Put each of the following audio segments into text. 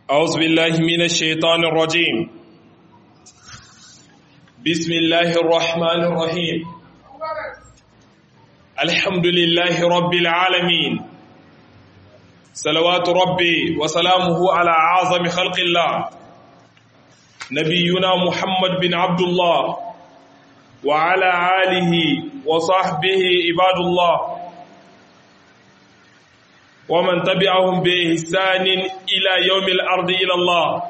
أعوذ بالله من الشيطان الرجيم بسم الله الرحمن الرحيم الحمد لله رب العالمين صلوات ربي وسلامه على أعظم خلق الله نبينا محمد بن عبد الله وعلى آله وصحبه عباد الله ومن تبعهم بإحسان إلى يوم الأرض إلى الله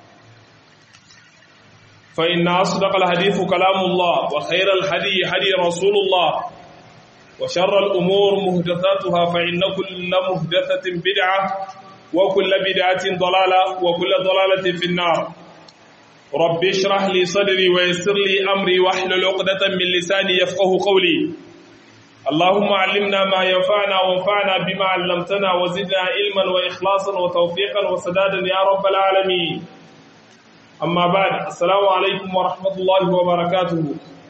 فإن أصدق الحديث كلام الله وخير الهدي هدي رسول الله وشر الأمور مهدثاتها فإن كل مهدثة بدعة وكل بدعة ضلالة وكل ضلالة في النار رب اشرح لي صدري ويسر لي أمري واحلل عقدة من لساني يفقه قولي اللهم علمنا ما ينفعنا وانفعنا بما علمتنا وزدنا علما واخلاصا وتوفيقا وسدادا يا رب العالمين اما بعد السلام عليكم ورحمه الله وبركاته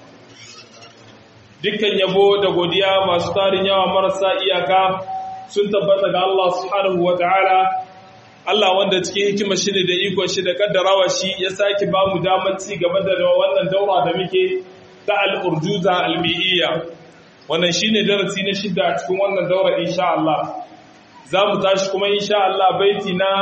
dukkan yabo da godiya masu tarin yawa marasa iyaka sun tabbata ga Allah subhanahu wataala Allah wanda cikin hikimar shi ne da ikon shi da kaddarawa shi ya sake ba mu damar ci gaba da wannan daura da muke ta al-urjuza al-mi'iyya wannan shine darasi na shida a cikin wannan daura insha Allah za mu tashi kuma insha Allah baiti na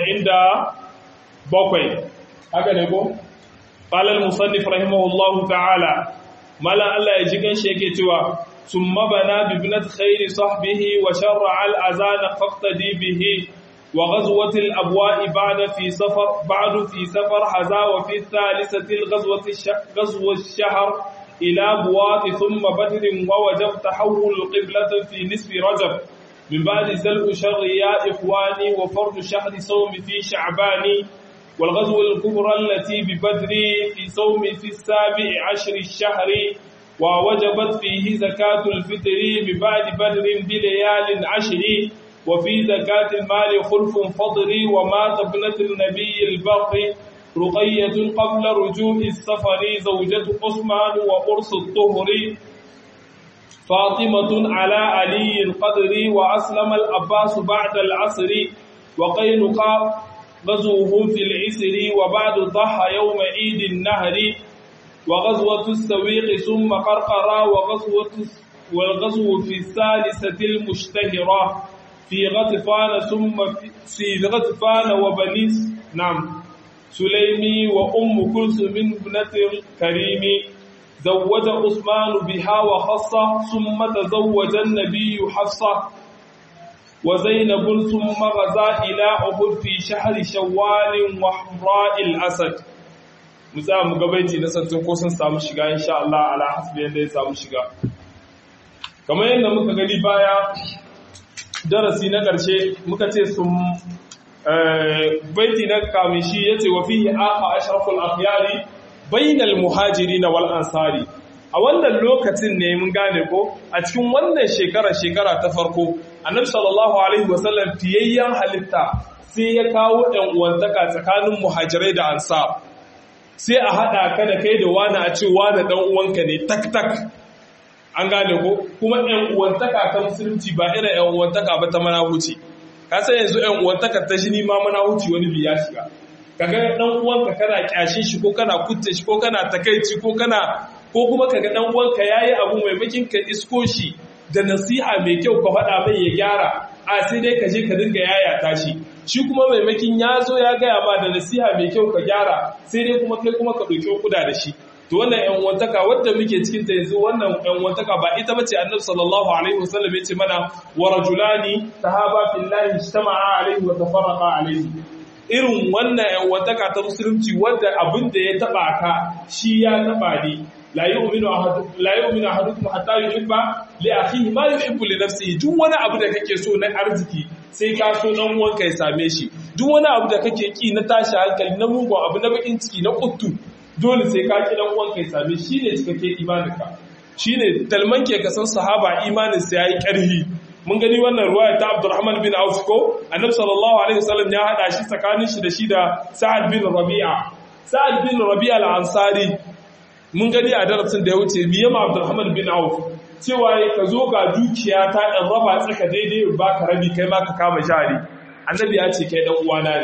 47 haka ne ko qala al-musannif rahimahullahu ta'ala mala Allah ya ji ganshi yake cewa summa bana bi ibnat khairi sahbihi wa shar'a al-azan faqtadi bihi wa ghazwat al-abwa'i ba'da fi safar ba'du fi safar haza wa fi thalithati al-ghazwati ghazwa ash-shahr إلى بواط ثم بدر ووجب تحول القبلة في نصف رجب من بعد زلء شر يا إخواني وفرض شهر صوم في شعبان والغزو الكبرى التي ببدر في صوم في السابع عشر الشهر ووجبت فيه زكاة الفطر من بعد بدر بليال عشر وفي زكاة المال خلف فضري ومات ابنة النبي البقر رقية قبل رجوع السفر زوجة عثمان وقرص الطهر فاطمة على علي القدر وأسلم الأباس بعد العصر وقينقاع غزوهم في العسر وبعد ضحى يوم عيد النهر وغزوة السويق ثم قرقرة وغزوة والغزو في الثالثة المشتهرة في غطفان ثم في غطفان وبني نعم سليمي وأم كلثوم ابنة الكريم زوج عثمان بها وخصة ثم تزوج النبي حفصة وزينب ثم غزا إلى أحد في شهر شوال وحمراء الأسد musa mu gabaiti na santun ko sun samu shiga insha Allah ala hasbi yadda ya samu shiga kamar yadda muka gani baya darasi na ƙarshe muka ce sun baiti na kamishi ya ce wa fihi aka ashraful akhyari bainal muhajirin wal ansari a wannan lokacin ne mun gane ko a cikin wannan shekara shekara ta farko annabi sallallahu alaihi wasallam fiyayyan halitta sai ya kawo ɗan uwantaka tsakanin muhajirai da ansar sai a haɗa ka da kai da wani a ce wani ɗan uwanka ne tak tak an gane ko kuma ɗan uwantaka ta musulunci ba irin ɗan uwantaka ba ta manahuci ka san yanzu ɗan uwantakar ta shi ma mana wuce wani biya shiga kaga dan uwanka kana kyashin shi ko kana kutte shi ko kana takaici ko kana ko kuma kaga dan uwanka yayi abu mai makin ka isko shi da nasiha mai kyau ka faɗa mai ya gyara a sai dai ka je ka dinga yayata shi shi kuma mai makin ya zo ya gaya ma da nasiha mai kyau ka gyara sai dai kuma kai kuma ka ɗauki kuda da shi to wannan ƴan wantaka wadda muke cikin ta yanzu wannan ƴan wantaka ba ita bace annabi sallallahu alaihi wasallam yace mana wa rajulani tahaba fillahi ijtama'a alaihi wa tafarraqa alaihi irin wannan ƴan wantaka ta musulunci wadda abin da ya taba ka shi ya taba ni la yu'minu ahadukum la yu'minu ahadukum hatta yuhibba li akhihi ma yuhibbu li nafsihi duk wani abu da kake so na arziki sai ka so dan uwanka ya same shi duk wani abu da kake ki na tashi hankali na mugun abu na bakin ciki na kuttu dole sai ka ki dan uwanka ya same shi ne cikakke imaninka shine talman ke kasan sahaba imanin sa yayi karhi mun gani wannan ruwaya ta Abdurrahman bin Auf ko Annabi sallallahu alaihi wasallam ya hada shi tsakanin shi da shi da Sa'ad bin Rabi'a Sa'ad bin Rabi'a al-Ansari mun gani a darasin da ya wuce miyama Abdurrahman bin Auf cewa ka zo ga dukiya ta ɗan raba tsaka daidai ba ka rabi kai ma ka kama jari annabi ya ce kai ɗan uwana ne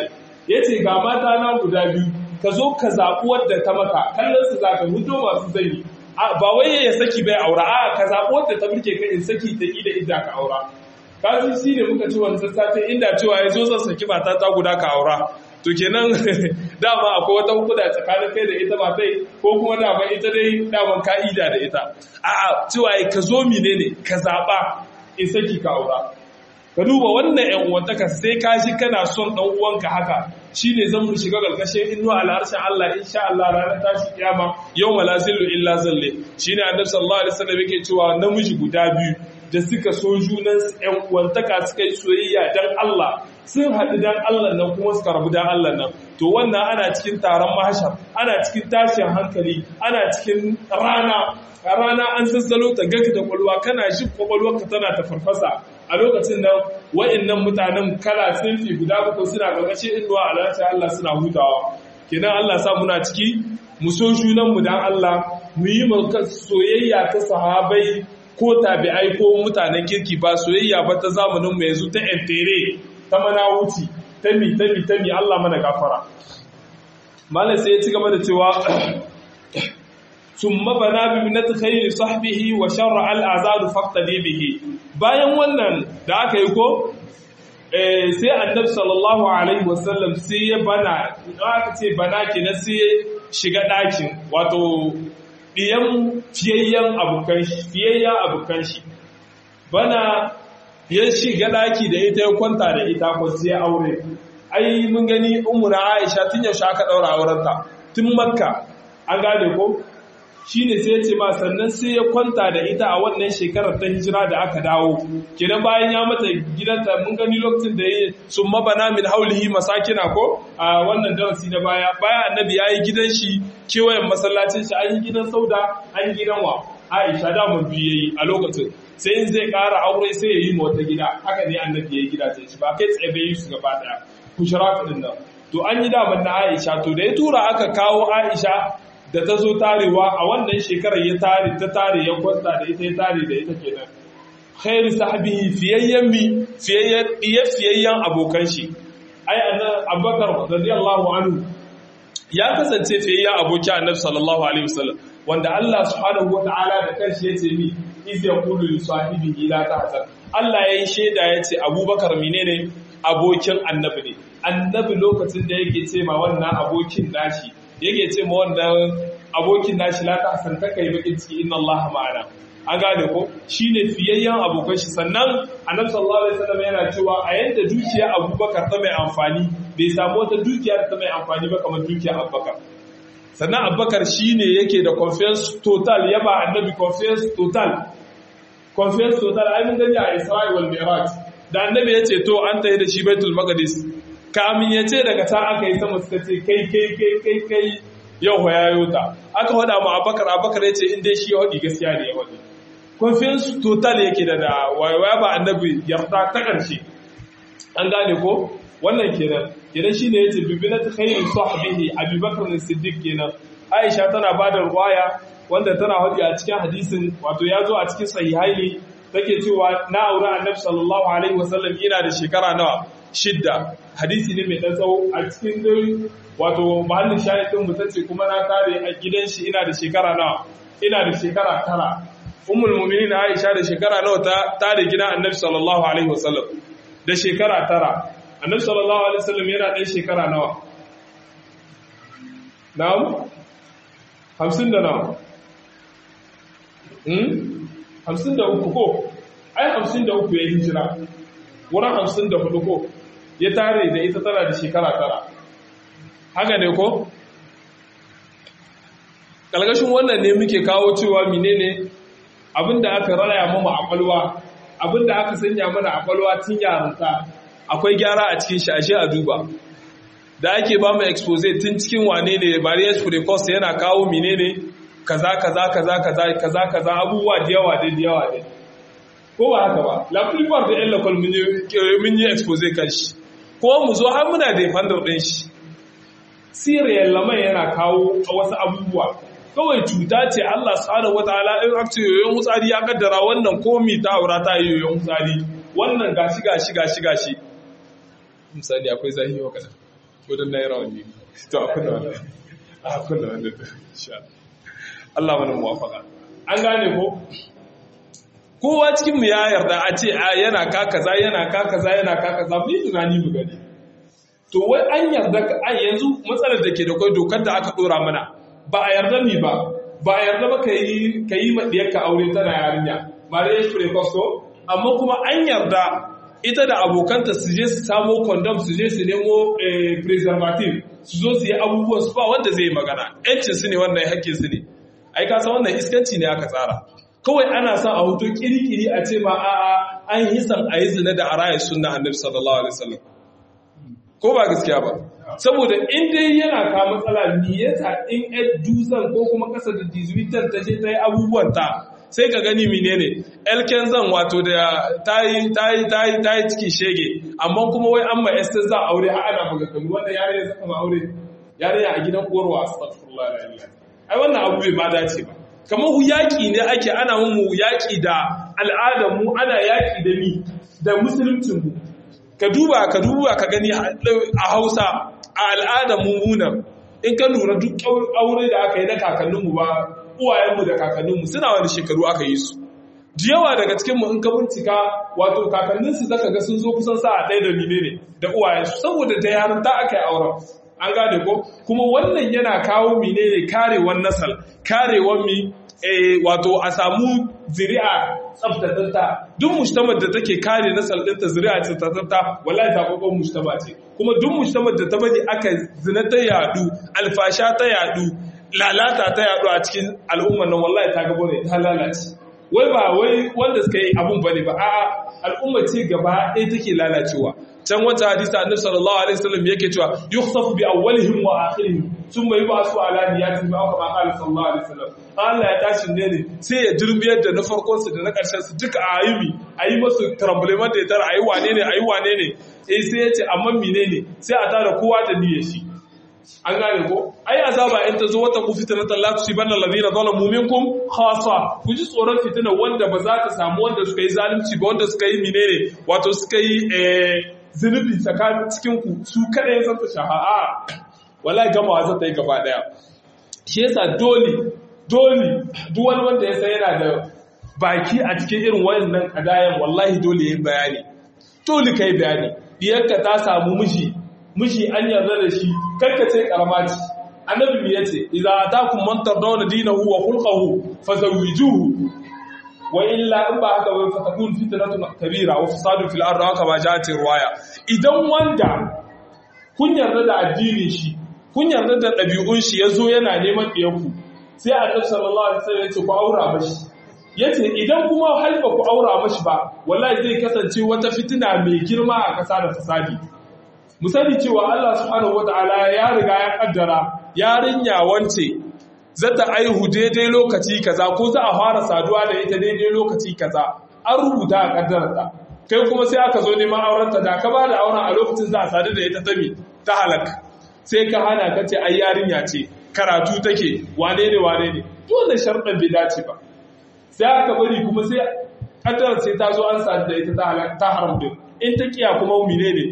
ya ce ga mata na guda biyu ka zo ka zaɓi wadda ta maka kallon su za ka hudo masu zai ba wai ya saki bai aura a ka zaɓi wadda ta burke ka in saki ta ida idda ka aura kasu shi ne muka ci wancan satin inda cewa ya zo zan saki mata ta guda ka aura to kenan dama akwai wata hukuda tsakanin kai da ita ba tai ko kuma dama ita dai daman ka'ida da ita a'a cewa ka zo mine ne ka zaɓa in saki ka aura ka duba wannan yan uwantaka sai ka shi kana son dan uwanka haka shine zan mu shiga galkashin inuwa al'arshin Allah insha Allah ranar tashi kiyama yawma la zillu illa zalle shine annabi sallallahu alaihi wasallam yake cewa namiji guda biyu da suka so junan yan uwantaka suka yi soyayya dan Allah sun haɗu dan Allah nan kuma suka rabu dan Allah nan to wannan ana cikin taron mahashar ana cikin tashin hankali ana cikin rana a rana an zazzalo ta gaka da kwalwa kana shi kwakwalwarka tana ta farfasa a lokacin nan wa'annan mutanen kala sinfi guda bakwai suna gargashin inuwa a lalata Allah suna hutawa kenan Allah sa muna ciki mu so junan mu dan Allah mu yi soyayya ta sahabai ko tabi'ai ko mutanen kirki ba soyayya ba ta zamanin mu yanzu ta entere ta mana wuci ta mi ta mi ta mi Allah mana gafara malam sai ya ci gaba da cewa ثم بنا بمنة خير صحبه وشرع الأعزاد فاقتدي به bayan wannan da aka yi ko sai annabi sallallahu alaihi wasallam sai ya bana aka ce bana kenan sai ya shiga ɗakin wato ɗiyan fiyayyen abokan shi fiyayyen abokan shi bana ya shiga ɗaki da ita ya kwanta da ita ko sai aure ai mun gani ummu na Aisha tun yaushe aka daura aurenta tun Makka an gane ko shi ne sai ya ce ma sannan sai ya kwanta da ita a wannan shekarar ta hijira da aka dawo kenan bayan ya mata gidanta mun gani lokacin da ya sun mabana min haulihi masakina ko a wannan darasi na baya bayan annabi ya yi gidan shi kewayen masallacin shi an yi gidan sauda an yi gidan wa aisha da mun biye yi a lokacin sai in zai ƙara aure sai ya yi wata gida haka ne annabi ya yi gida ta ci ba kai tsaye bai yi su gaba daya kushira din nan to an yi daman na aisha to da ya tura aka kawo aisha da ta zo tarewa a wannan shekarar ya tare ta tare ya kwanta da ita ya tare da ita kenan khairu sahbihi fiyayyan mi fiyayyan fiyayyan abokan shi ai annabi abubakar radiyallahu anhu ya kasance fiyayyan aboki annabi sallallahu alaihi wasallam wanda Allah subhanahu wataala da kanshi yace mi iz yaqulu li sahibihi la tahzan Allah yayi sheda yace abubakar menene abokin annabi ne annabi lokacin da yake ce ma wannan abokin nashi yake ce ma wannan abokin nashi la ta hasanta kai bakin ciki inna Allah ma'ana an gane ko shine fiyayyen abokan shi sannan annabi sallallahu alaihi wasallam yana cewa a yanda dukiya Abubakar ta mai amfani bai samu wata dukiya ta mai amfani ba kamar dukiya Abubakar sannan Abubakar shine yake da confidence total yaba annabi confidence total confidence total ai mun gani a Isra'i wal Mi'raj da annabi ya ce to an tafi da shi Baitul Maqdis kamin ya ce daga ta aka yi sama suka ce kai kai kai kai kai yau ya yayo ta aka wada mu abakar abakar ya ce inda shi ya wadi gaskiya ne ya wadi confidence total yake da da waya ba annabi yarda ta karshe an gane ko wannan kenan kenan shine yace bibinat khairu sahbihi abubakar as-siddiq kenan aisha tana bada ruwaya wanda tana hadi a cikin hadisin wato ya zo a cikin sahihaini take cewa na aure annabi sallallahu alaihi wasallam ina da shekara nawa shidda hadisi ne mai dan tsawo a cikin dai wato mahallin shahidin mu tace kuma na tare a gidan shi ina da shekara nawa ina da shekara tara ummul mu'minin Aisha da shekara nawa ta tare gidan annabi sallallahu alaihi wasallam da shekara tara annabi sallallahu alaihi wasallam yana dan shekara nawa na'am 50 da nawa hmm 53 ko ai 53 ya hijira wurin 54 ko ya tare da ita tana da shekara tara haka ne ko ƙalgashin wannan ne muke kawo cewa menene abinda aka raya mama a ƙwalwa abinda aka sanya mana a ƙwalwa tun yarinta akwai gyara a cikin shi ashe a duba da ake ba mu expose tun cikin wane ne barriers for the cost yana kawo menene kaza kaza kaza kaza kaza kaza abubuwa da yawa da yawa da ko ba haka ba la plupart da yan local mun yi expose kan shi ko mu zo har muna defender din shi siriyar lamai yana kawo wasu abubuwa kawai cuta ce Allah subhanahu wataala in aka ce yoyon hutsari ya kaddara wannan komi ta aura ta yi yoyon hutsari wannan gashi gashi gashi gashi misali akwai zahi wa kada gudun na yi rawani to a kuna wani a kuna wani insha Allah mana muwafaka an gane ko kowa cikin mu ya yarda a ce a yana ka kaza yana ka kaza yana ka kaza mu yi tunani mu gani to wai an yarda a yanzu matsalar da ke da kai dokar da aka dora mana ba a yarda ni ba ba a yarda ba ka yi ka yi madiyarka aure tana yarinya marriage precoce ko amma kuma an yarda ita da abokanta su je su samo condom su je su nemo preservative su zo su yi abubuwan su ba wanda zai magana yancin su ne wannan hakkin su ne ai ka san wannan iskanci ne aka tsara kawai ana son a hoto kirikiri a ce ma a'a an yi san a yi zina da a rayar sunna annabi sallallahu alaihi wasallam ko ba gaskiya ba saboda in dai yana ka matsala me yasa in ed dusan ko kuma kasa da dizuitan ta je ta yi abubuwan ta sai ka gani menene elken zan wato da tayi tayi tayi tayi ciki shege amma kuma wai an ma esther za aure har ana buga kamar wanda yare ya saka ma aure yare a gidan uwarwa astaghfirullah la ilaha ai wannan abu bai ma dace ba kamar yaƙi ne ake ana mu yaƙi da al'adar mu ana yaƙi da mi da musuluncin mu ka duba ka duba ka gani a Hausa a al'adar mummunan in ka lura duk aure da aka yi na kakanninmu ba uwayenmu da kakanninmu suna wani shekaru aka yi su da yawa daga cikinmu in ka bincika wato kakanninsu zaka ga sun zo kusan sa a ɗaya da mine ne da uwayensu saboda da yarinta aka yi auren an gane ko kuma wannan yana kawo mine ne karewar nasal karewar mi wato a samu zuri'a tsaftatatta duk mujtamar da take kare nasal ɗinta zuri'a tsaftatatta wallahi ta kokon mujtama ce kuma duk mujtamar da ta bari aka zina ta yadu alfasha ta yadu lalata ta yadu a cikin al'ummar nan wallahi ta gabo ne ta lalace wai ba wai wanda suka yi abun bane ba a'a al'umma ce gaba ɗaya take lalacewa can wata hadisa annabi sallallahu alaihi wasallam yake cewa yukhsafu bi awwalihim wa akhirihim thumma yub'asu ala niyyatihim aw kama qala sallallahu alaihi wasallam Allah ya tashi ne ne sai ya durbiyar da na farkon su da na karshen su duka a ayumi ayi musu tremblement da tara ayi wane ne ayi wane ne eh sai ya ce amma menene sai a tara kowa da niyyar shi an gane ko ai azaba in ta zo wata ku fitnatan la tusibanna alladhina zalamu minkum khassa ku ji tsoron fitina wanda ba za ta samu wanda suka yi zalunci ba wanda suka yi menene wato suka yi eh zunubi tsakanin cikin ku su kada ya zanta shaha'a wallahi gamawa za ta yi gaba daya shi yasa dole dole duk wani wanda ya san yana da baki a cikin irin wayannan kadayan wallahi dole yayin bayani dole kai bayani diyarka ta samu miji miji an yarda da shi karkace karama ce annabi me yace idza atakum man tardawna dinahu wa khulquhu fazawwijuhu wa illa in ba haka bai fatakun fitnatun kabira wa fasadun fil ardi haka ba jati ruwaya idan wanda kun yarda da addinin shi kun yarda da ɗabi'un shi yazo yana neman ɗiyanku sai annabi sallallahu alaihi wasallam yace ku aura mashi yace idan kuma har ba ku aura mashi ba wallahi zai kasance wata fitina mai girma a ƙasa da fasadi mu sani cewa Allah subhanahu wataala ya riga ya kaddara yarinya wance zata aihu daidai lokaci kaza ko za a fara saduwa da ita daidai lokaci kaza an rubuta a kaddararta kai kuma sai aka zo neman aurenta da ka ba da auren a lokacin za a sadu da ita ta mi ta halaka sai ka hana ka ce ai yarinya ce karatu take wane ne wane ne duk wannan sharɗan bai dace ba sai aka bari kuma sai kaddarar sai ta zo an sadu da ita ta haram din in ta kiya kuma mine ne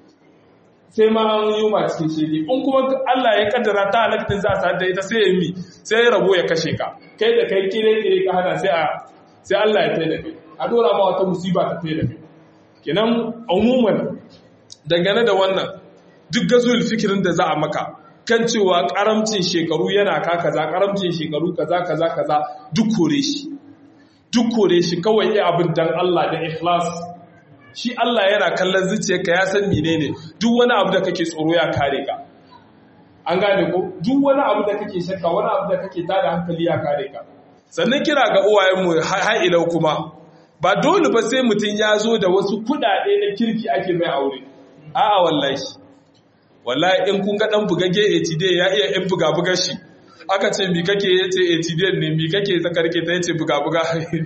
sai ma an yi ma cikin shege in kuma Allah ya kaddara ta halaktin za a sa da ita sai ya yi sai ya rabo ya kashe ka kai da kai kire kire ka hana sai a sai Allah ya taida kai a dora ma wata musiba ta taida kai kenan umuman dangane da wannan duk gazul fikirin da za a maka kan cewa karamcin shekaru yana ka kaza karamcin shekaru kaza kaza kaza duk kore shi duk kore shi kawai yi abin dan Allah da ikhlas shi Allah yana kallon zuciyarka ya san menene duk wani abu da kake tsoro ya kare ka an gane ko duk wani abu da kake shakka wani abu da kake tada hankali ya kare ka sannan kira ga uwayenmu har ilau kuma ba dole ba sai mutum ya zo da wasu kudade na kirki ake mai aure a'a wallahi wallahi in kun ga dan bugage ATD ya iya in buga bugar shi aka ce mi kake yace ATD ne mi kake zakarke ta yace buga buga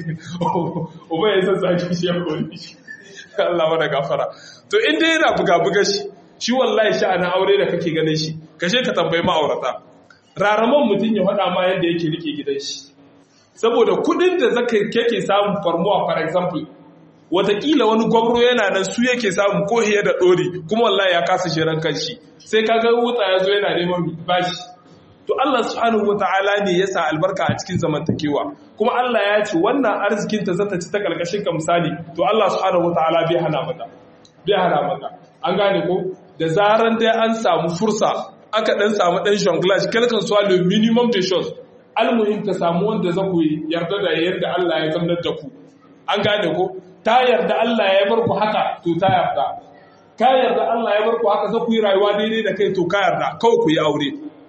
uba ya san saki shi ya kore shi Allah mana gafara to in dai yana buga-buga shi shi wallahi sha'anin aure da kake ganin shi kashe ka tambayi ma'aurata raraman mutum ya faɗa ma yadda yake rike gidan shi saboda kuɗin da zaka kake samun farmuwa for example watakila wani gwamro yana nan su yake samu ko hiye da ɗori kuma wallahi ya kasa shirin kanshi sai kaga wuta ya zo yana neman bashi to Allah subhanahu wata'ala ne ya sa albarka a cikin zamantakewa kuma Allah ya ce wannan arzikin ta zata ci ta karkashin ka misali to Allah subhanahu wata'ala bai hana mata bai hana mata an gane ko da zaran dai an samu fursa aka dan samu dan jonglage kalkan su le minimum de choses almuhim ta samu wanda za ku yarda da yadda Allah ya zamnar da ku an gane ko ta yarda Allah ya bar ku haka to ta yarda ka yarda Allah ya bar ku haka za ku yi rayuwa daidai da kai to ka yarda kawai ku yi aure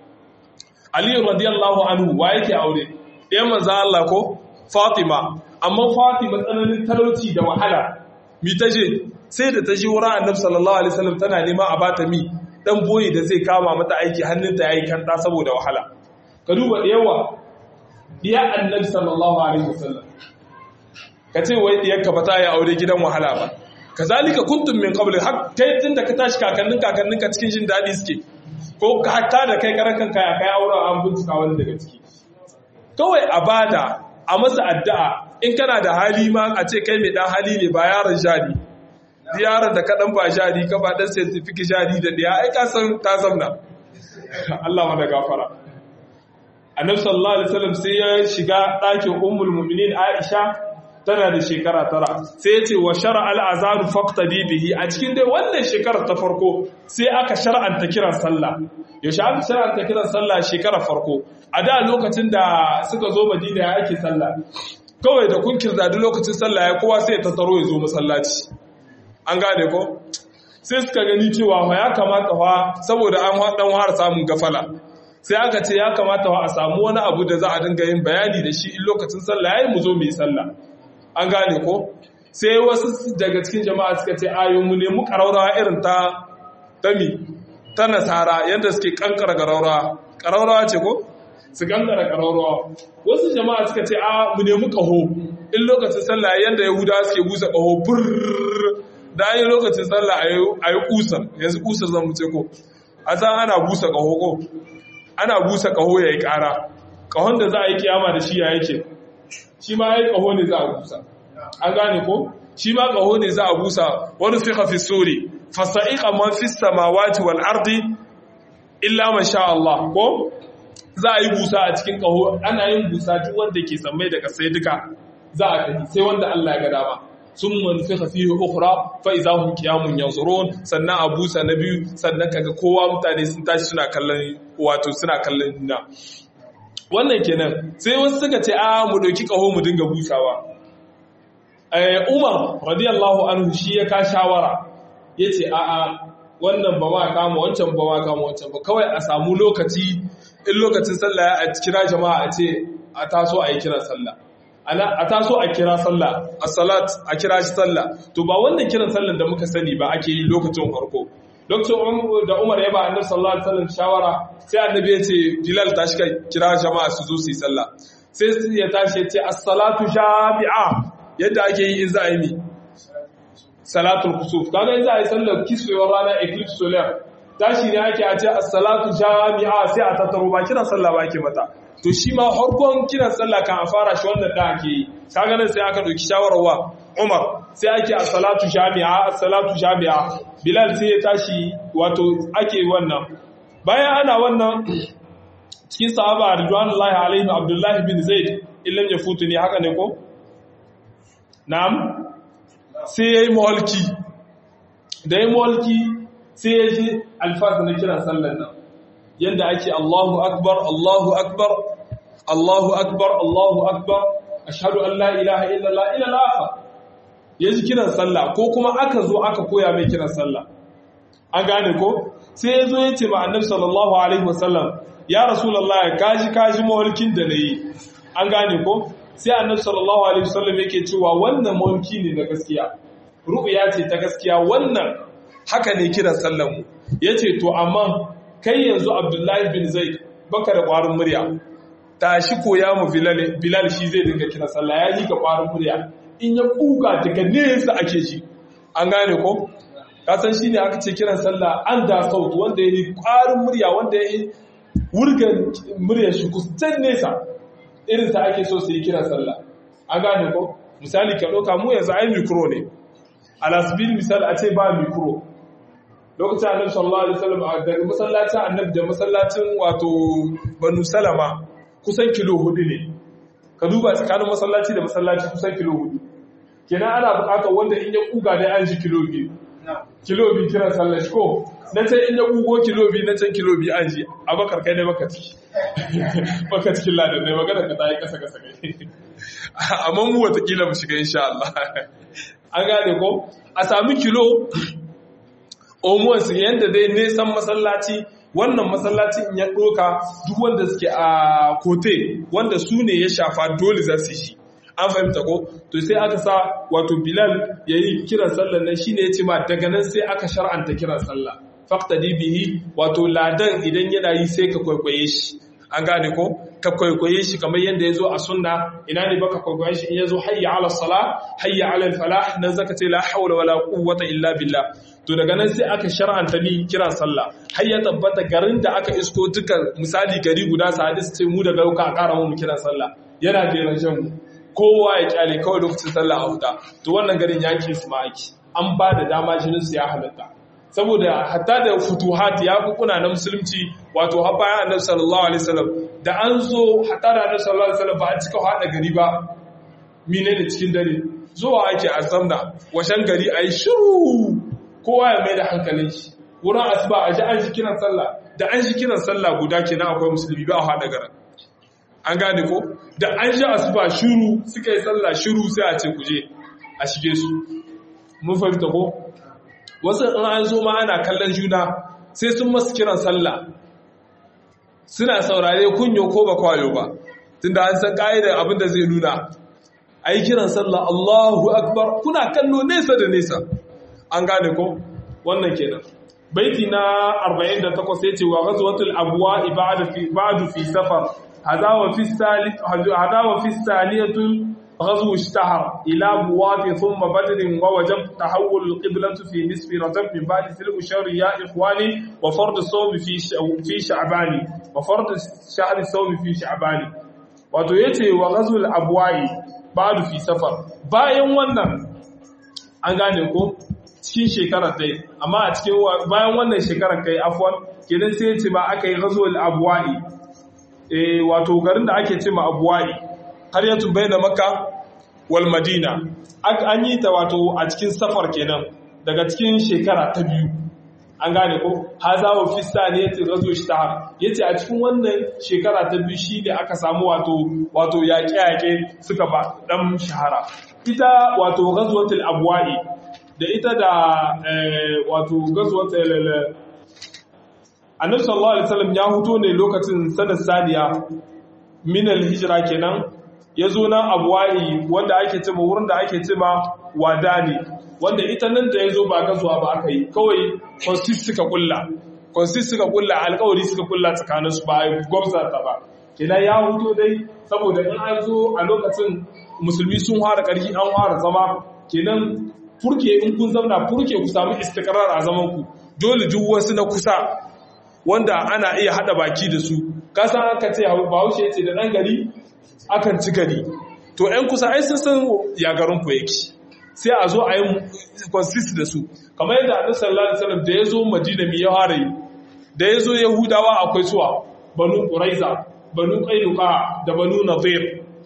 Ali radiyallahu anhu wa yake aure ɗayan manzo Allah ko Fatima amma Fatima tsananin talauci da wahala mi taje sai da taje wurin Annabi sallallahu alaihi wasallam tana nema a bata mi dan boye da zai kama mata aiki hannunta yayi kanta saboda wahala ka duba da yawa diya Annabi sallallahu alaihi wasallam kace wai diyarka ba ta yi aure gidan wahala ba kazalika kuntum min qabl har kai tunda ka tashi kakannin kakannin ka cikin jin dadi suke ko hatta da kai karan kanka ya kai aure an bincika wani daga ciki kawai a bada a masa addu'a in kana da hali ma a ce kai mai dan hali ne ba yaron jari yaron da kaɗan ba jari ka ba dan certificate jari da ɗaya ai ka san ta zamna Allah mana gafara annabi sallallahu alaihi wasallam sai ya shiga ɗakin ummul mu'minin Aisha tana da shekara tara sai ya ce wa shara al'azaru faktadi bihi a cikin dai wannan shekarar ta farko sai aka shar'anta kiran sallah yaushe aka shar'anta kiran sallah shekarar farko a da lokacin da suka zo madina ya ake sallah kawai da kun kirda duk lokacin sallah ya kowa sai ta tsaro ya zo masallaci an gane ko sai suka gani cewa ya kamata fa saboda an dan har samun gafala sai aka ce ya kamata fa a samu wani abu da za a dinga yin bayani da shi in lokacin sallah yayi mu zo mu yi sallah an gane ko sai wasu daga cikin jama'a suka ce ayoyinmu ne mu ƙaraurawa irin ta tami ta nasara yadda suke kankara ƙaraurawa ƙaraurawa ce ko su kankara ƙaraurawa wasu jama'a suka ce a mu nemi ƙaho in lokacin sallah yadda yahudawa suke busa ƙaho burr da an yi lokacin sallah a yi ƙusar yanzu ƙusar zan ce ko a san ana busa ƙaho ko ana busa ƙaho ya yi ƙara ƙahon da za a yi kiyama da shi ya yake shi ma ya ƙaho ne za a busa an gane ko shi ma ƙaho ne za a busa wani fi hafi suri fasa'iƙa man fi samawati wal ardi illa man sha Allah ko za a yi busa a cikin ƙaho ana yin busa duk wanda ke sammai daga sai duka za a tafi sai wanda Allah ya ga dama sun manfi hafi ukura fa iza hum qiyamun yanzurun sannan a busa na biyu sannan kaga kowa mutane sun tashi suna kallon wato suna kallon na wannan kenan sai wasu suka ce a mu dauki kaho mu dinga busawa Umar radiyallahu anhu shi ya ka shawara yace a a wannan ba ma kama wancan ba ma kama wancan ba kawai a samu lokaci in lokacin sallah a kira jama'a a ce a taso a yi kiran sallah ana a taso a kira sallah a salat a kira shi sallah to ba wannan kiran sallah da muka sani ba ake yi lokacin farko lokacin da Umar ya ba annabi sallallahu alaihi wasallam shawara sai annabi ya ce Bilal tashi ka kira jama'a su zo su yi sallah sai ya tashi ya ce as-salatu jami'a yadda ake yi in za a yi mi salatul kusuf kaga in za a yi sallar kiswewar rana eclipse solar tashi ne ake a ce as-salatu jami'a sai a tattaro ba kiran sallah ba ake mata to shi ma harkon kiran sallah kan a fara shi wannan da ake yi kaga nan sai aka dauki shawararwa Umar sai ake as-salatu jami'a as-salatu jami'a Bilal sai ya tashi wato ake wannan bayan ana wannan cikin sahaba ridwanullahi alaihim Abdullah bin Zaid illam yafutu ne haka ne ko na'am sai yayi mulki da yayi mulki sai ya ji alfaz na kiran sallan nan yanda ake Allahu akbar Allahu akbar Allahu akbar Allahu akbar ashhadu an la ilaha illallah ila al-akhir yaji kiran sallah ko kuma aka zo aka koya mai kiran sallah an gane ko sai ya zo ya ce ma annabi sallallahu alaihi wasallam ya rasulullah kaji kaji mawalkin da nayi an gane ko sai annabi sallallahu alaihi wasallam yake cewa wannan mawalki ne na gaskiya ru'ya ce ta gaskiya wannan haka ne kiran sallan mu yace to amma kai yanzu abdullahi bin zaid baka da ƙwarin murya tashi koya mu bilal shi zai dinga kira sallah ya yi ka ƙwarin murya in ya kuka daga nesa ake ji an gane ko kasan shi ne aka ce kiran sallah an da sautu wanda ya yi ƙwarin murya wanda ya yi wurgan murya shi kusan nesa irinsa ake so su yi kiran sallah an gane ko misali ka ɗauka mu yanzu ai mikro ne alasbil misal a ce ba mikro lokacin annabi sallallahu alaihi wasallam daga masallacin annabi da masallacin wato banu salama kusan kilo hudu ne ka duba tsakanin masallaci da masallaci kusan kilo hudu kenan ana bukatar wanda in ya kuga dai an ji kilo biyu kilo biyu kiran sallar shi ko na can in ya kugo kilo biyu na can kilo biyu an ji a bakar kai ne baka ciki baka cikin ladan ne magana ka ta yi kasa kasa kai amma mu watakila mu shiga insha Allah an gane ko a sami kilo omuwansu yadda dai nesan masallaci wannan masallaci in ya ɗoka duk wanda suke a kote wanda su ne ya shafa dole za su shi an fahimta ko to sai aka sa wato bilal ya yi kiran sallah nan shine ya ce ma daga nan sai aka shar'anta kiran sallah faktadi bihi wato ladan idan yana yi sai ka kwaikwaye shi an gane ko ka kwaikwaye shi kamar yadda ya zo a sunna ina ne baka kwaikwaye shi in ya zo hayya ala sala hayya ala falah nan zaka ce la hawla wala quwwata illa billah to daga nan sai aka shar'anta ni kiran sallah har ya tabbata garin da aka isko duka misali gari guda sa hadis ce mu daga ka ƙara mu kiran sallah yana jeran shan mu kowa ya kyale kawai lokacin sallah a huta to wannan garin ya ke su ma'aiki an ba da dama jinin su ya halatta saboda hatta da futuhat ya kuna na musulunci wato har bayan annabi sallallahu alaihi wasallam da an zo hatta da annabi sallallahu alaihi wasallam ba a cika hada gari ba mine da cikin dare zuwa ake a zamna washen gari ayi shiru kowa ya mai da hankalin shi wurin asuba a ji an shi kiran sallah da an shi kiran sallah guda kenan akwai musulmi ba a hada garin an gane ko da an shi asuba shiru suka yi sallah shiru sai a ce kuje a shige su mun fahimta ko wasu in an zo ma ana kallon juna sai sun masu kiran sallah suna saurare kunyo ko ba kwayo ba tunda an san ka'idar abin da zai nuna a yi kiran sallah Allahu akbar kuna kallo nesa da nesa an gane ko wannan kenan baiti na 48 yace wa ghazwatul abwa ibada fi ba'du fi safar hada wa fi salih hada wa fi saliyatul غزو اشتهر إلى بوات ثم بدر ووجب تحول القبلة في نصف رجب من بعد تلك الشهر يا إخواني وفرض الصوم في في شعبان وفرض شهر الصوم في شعبان wato yace wa ghazul abwai ba'du fi safar bayan wannan an gane ko cikin shekarar dai amma a cikin bayan wannan shekarar kai afwan kenan sai yace ma aka yi ghazul abwai eh wato garin da ake ce ma abwai qaryatun bayna makka wal madina an yi ta wato a cikin safar kenan daga cikin shekara ta biyu an gane ko haza wa fista ne yace razo ishtahar yace a cikin wannan shekara ta biyu shi ne aka samu wato wato yaƙe-yaƙe suka ba dan shahara ita wato ghazwatul abwa'i da ita da wato ghazwatul annabi sallallahu alaihi wasallam ya huto ne lokacin sanar saniya min al-hijra kenan ya zo nan abuwa'i wanda ake cima wurin da ake cima wada ne wanda ita nan da ya zo ba gazuwa ba aka yi kawai consist suka kulla consist suka kulla alkawari suka kulla tsakaninsu ba a gwamza ta ba kina ya huto dai saboda in an zo a lokacin musulmi sun fara ƙarfi an fara zama kenan furke in kun zauna furke ku samu istikarar a zaman ku dole duk wasu na kusa wanda ana iya hada baki da su kasan aka ce bahaushe ya ce da ɗan gari akan ci gari to ‘yan kusa ai sun san ya garin ku yake sai a zo a yi consist da su kamar yadda annabi sallallahu alaihi wasallam da ya zo madina mi ya fara yi da ya zo yahudawa akwai suwa banu quraiza banu qainuqa da banu nadir